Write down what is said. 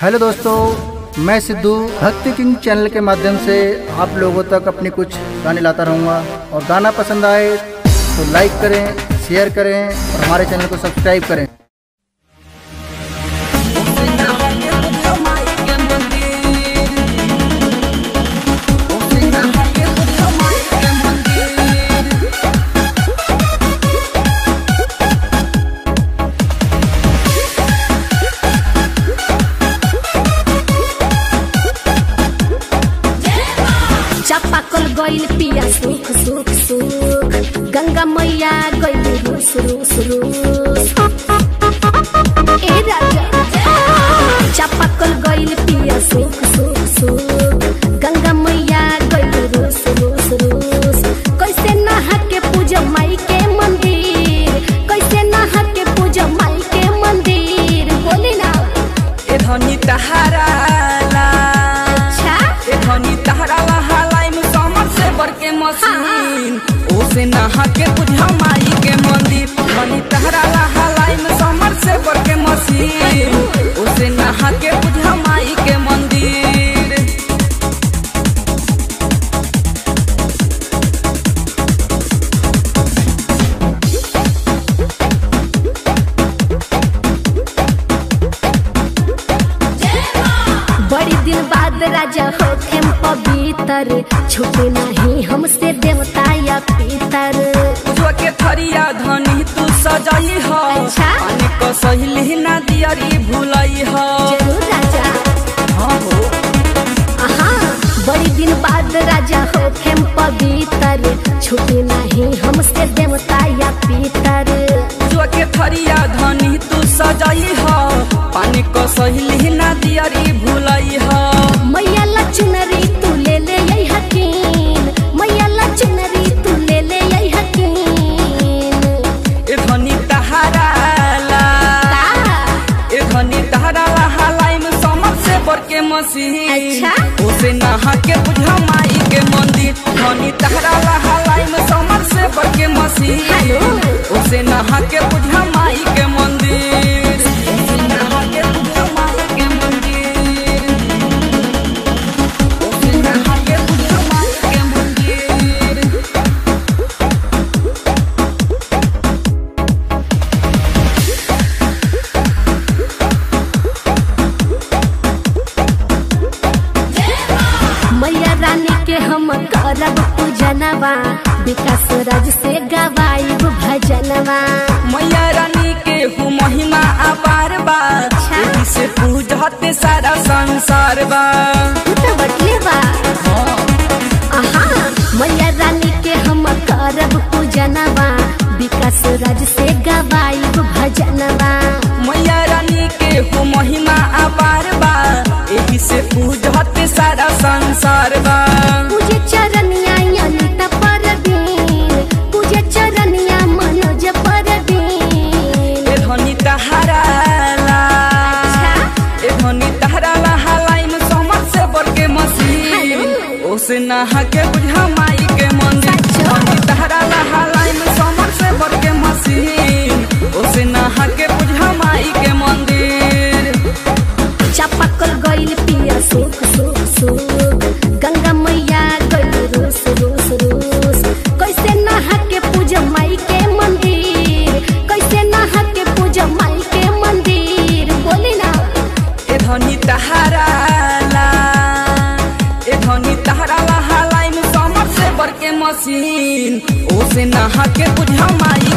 Hello दोस्तों मैं सिद्धू भक्ति किंग चैनल के माध्यम से आप लोगों तक अपनी कुछ गाने लाता रहूँगा और गाना पसंद आए तो लाइक करें शेयर करें और हमारे चैनल को सब्सक्राइब करें चापाकल गइल पिया सुख सुख सुख गंगा मैया गइल रूस रूस रूस ए राजा चापाकल गइल पिया सुख सुख सुख गंगा मैया गइल रूस रूस रूस कैसे नहा के पूजा माई के मंदिर कैसे नहा के पूजा माई के मंदिर बोली ना ए धनी तहारा ला अच्छा ए धनी तहारा ला हालाई में समर से बर के मशीन ओसे नहा के बुझा माई के मंदिर धनी तहारा ला हालाई में समर से बर के मशीन ओसे नहा के बुझा माई के मंदिर बड़ी दिन बाद राजा होखे पवित्र छुटे नहीं हमसे देवता या पितर पूजवा के थरिया धनी तू सजाई हो अच्छा। पानी को सहिली ना दियरी भुलाई हो जरूर राजा हाँ हो आहा बड़ी दिन बाद राजा होखे पवित्र छुटे नहीं हमसे देवता या पितर जो के थरिया धनी तू सजाई हो पानी को सहिली ना दियरी भुलाई हो मैया ला चुनरी तू ले ले यही हकीन मैया ला चुनरी तू ले ले यही हकीन ए धनी तहारा ला का ए धनी तहारा ला हालाई में समर से बर के मसीह अच्छा। उसे नहा के बुझा माई के मंदिर धनी तहारा ला हालाई में समर से बर के मसीह हेलो। उसे नहा के बुझा माई के मंदिर उसे नहा के बुझा माई के मंदिर उसे नहा के बुझा माई के मंदिर मैया रानी के हम करब पूजनवा विकास राज से गवाइब भजनवा मैया रानी के हूँ महिमा अपार बा अच्छा। एही से पूजते सारा संसार बा तू तो बटले बा आहा मैया रानी के हम करब पूजनवा विकास राज से गवाइब भजनवा मैया रानी के हूँ महिमा अपार बा एही से पूजते सारा संसार बा पूजे चरनिया अनिता परवीन पूजे चरनिया मनोज परवीन ए धनी तहारा ला अच्छा। ए धनी तहारा ला हालाई में समर से बर के मसीह हेलो। ओसे नहा के बुझा माई के मंदिर सच्चो। धनी तहारा ला हालाई में समर से बर के मसीह ओसे नहा के बुझा माई के मंदिर चापाकल गइल पिया सुख सुख सुख गंगा मैया गइल रूस रूस रूस कैसे नहा के पूजा माई के मंदिर कैसे नहा के पूजा माई के मंदिर बोली ना ए धनी तहारा ला ए धनी तहारा ला हालाई में समर से बर के मशीन ओसे नहा के बुझा माई